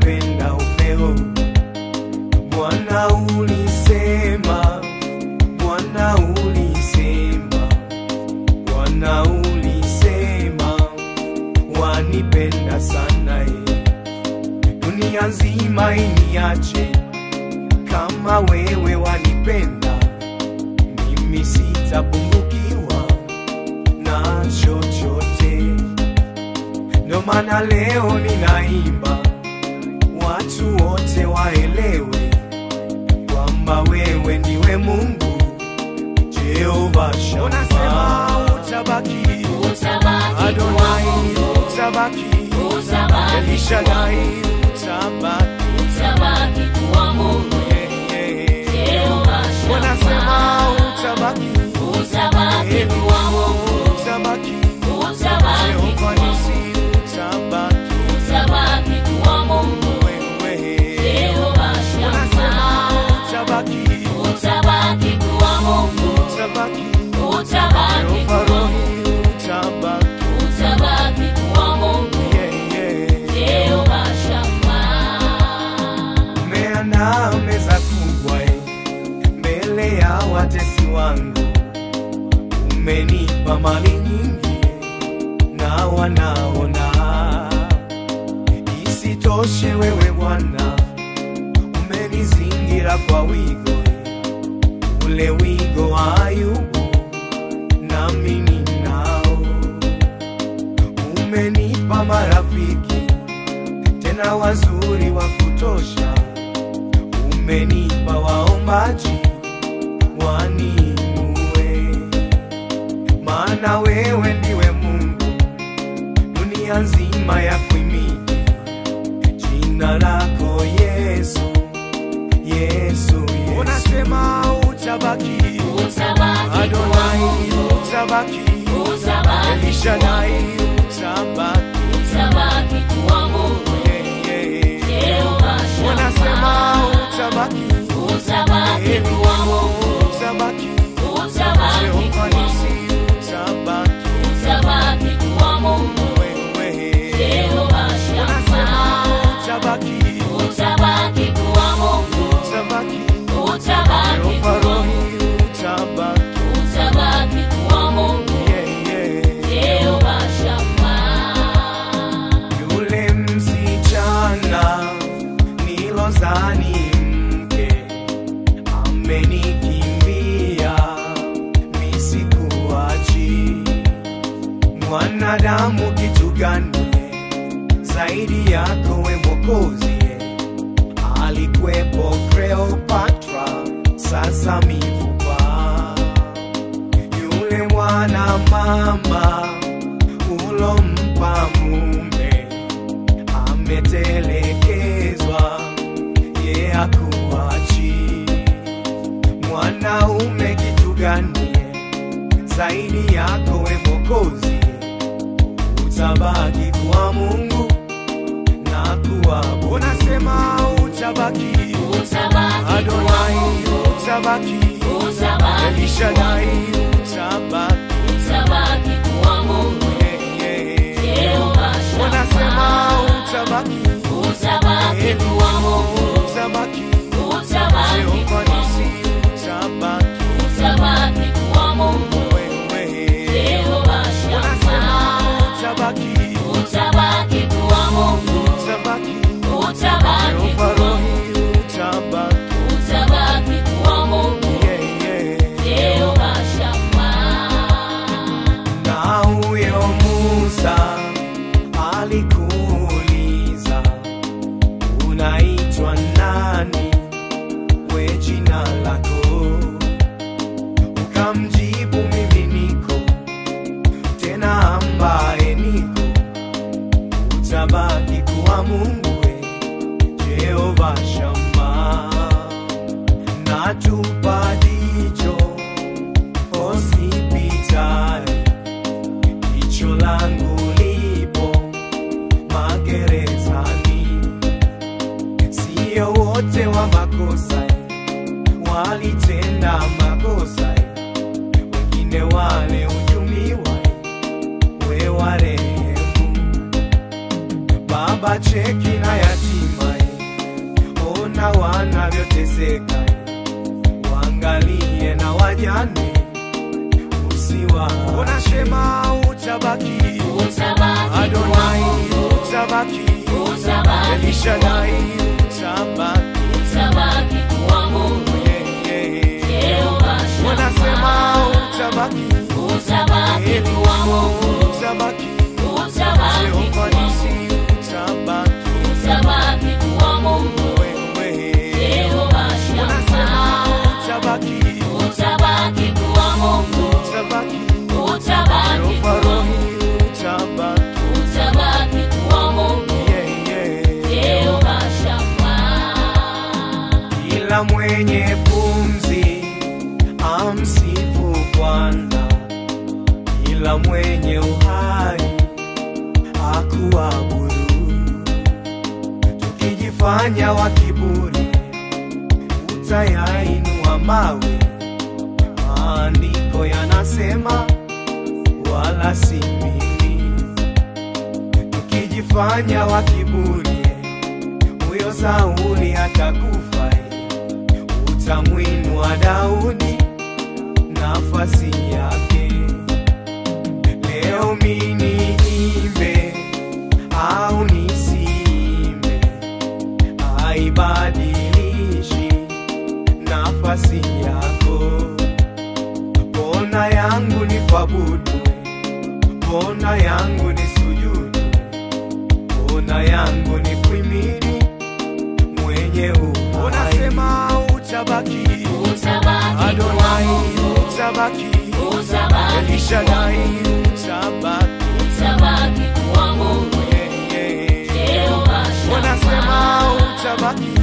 wanipenda upeo. Bwana ulisema, Bwana ulisema, Bwana ulisema wanipenda sana eh. Dunia nzima iniache kama wewe wanipenda, mimi sitapungukiwa na chochote. Ndo maana leo ninaimba, watu wote waelewe kwamba wewe ndiwe Mungu Jehova Shama. Unasema utabaki, Utabaki Adonai kuwa Mungu. utabaki, Utabaki Elishadai utabaki, Utabaki kuwa Mungu. Yeah, yeah. Jehova Shama. Wanasema utabaki, Utabaki kuwa Mungu. utabaki, Utabaki Jehova kuwa nisi utabaki, Utabaki kuwa Mungu. wewe Jehova Wanasema Shama. utabaki, Utabaki kuwa Mungu. utabaki, Utabaki Jehova kuwa Rohi utabaki, Utabaki kuwa Mungu. yeah, yeah. Jehova Shama. Umeandaa meza kubwa eh, mbele ya watesi wangu, umenipa mali nyingi na wanaona. Isitoshe wewe Bwana umenizingira kwa wigo eh, ule wigo wa Ayubu nami ninao. Umenipa marafiki tena wazuri wa kutosha umenipa waombaji waninue, maana wewe ndiwe Mungu, dunia nzima ya kuimini jina lako Yesu, Yesu, Yesu. Unasema utabaki, Utabaki kuwa Adonai Mungu. utabaki, Utabaki Elishadai utabaki, Utabaki kuwa Mungu. yeah, yeah. Jehova Wanasema Shama. utabaki, Utabaki kuwa Mungu. utabaki, Utabaki Jehova kuwa nisi utabaki, Utabaki kuwa Mungu. wewe. Jehova Wanasema Shama. utabaki, Utabaki kuwa Mungu. utabaki, Utabaki Jehova kuwa Rohi utabaki, Utabaki kuwa Mungu. yeah, yeah. Jehova Shama. Yule msichana nilozani mke amenikimbia, nisikuachi. Mwanadamu kitu gani zaidi yako we Mwokozi? Alikwepo Cleopatra, sasa mifupa. Yule mwana mama ulompa mume ametelekezwa, ye hakuachi. Mwanaume kitu gani zaidi yako we Mwokozi? Utabaki kwa Mungu na kuwa unasema utabaki, Utabaki kuwa Adonai Mungu. utabaki, Utabaki kuwa Elishadai utabaki, Utabaki kuwa Mungu. yeah, yeah. Jehova Wanasema Shama. utabaki, Utabaki kuwa Mungu. utabaki, Utabaki Jehova kuwa nisi utabaki, Utabaki kuwa Mungu. wewe. Jehova Wanasema Shama. utabaki, Utabaki kuwa Mungu. utabaki, Utabaki Jehova kuwa Rohi utabaki, Utabaki kuwa Mungu. yeah, yeah. Jehova Shama. Na huyo Musa alikuuliza unaitwa nani, we jina lako? Ukamjibu mimi niko tena ambaye niko, utabaki kuwa Mungu we Jehova Shama, natupa jicho hospitali jicho langu lipo magerezani, sio wote wa makosa walitenda makosa, wengine wale ujumiwa, we warehemu Baba, cheki na yatima utabaki utabaki Elishadai utabaki utabaki kuwa Mungu Yeah, yeah. Jehova wanasema Shama utabaki utabaki kuwa Mungu utabaki utabaki Jehova kuwa Mungu nisi utabaki utabaki kuwa Mungu wewe Jehova wanasema Shama utabaki utabaki kuwa Mungu utabaki utabaki Jehova kuwa rohi utabaki utabaki kuwa Mungu yeah, yeah. Jehova Shama Kila mwenye pumzi amsifu Bwana, kila mwenye uhai akuabudu. Tukijifanya wa kiburi, utayainua mawe. Maandiko yanasema wala si mimi. Tukijifanya wa kiburi, huyo Sauli atakufa utamwinua Daudi nafasi yake. Leo mini imbe au nisiimbe, haibadilishi nafasi yako. Pona yangu ni kuabudu, pona yangu ni sujudu, pona yangu ni kuimini mwenye uhai. Unasema utabaki utabaki kuwa Adonai Mungu utabaki utabaki Elishadai utabaki utabaki kuwa Mungu Yeah, yeah. Jehova Wanasema Shama utabaki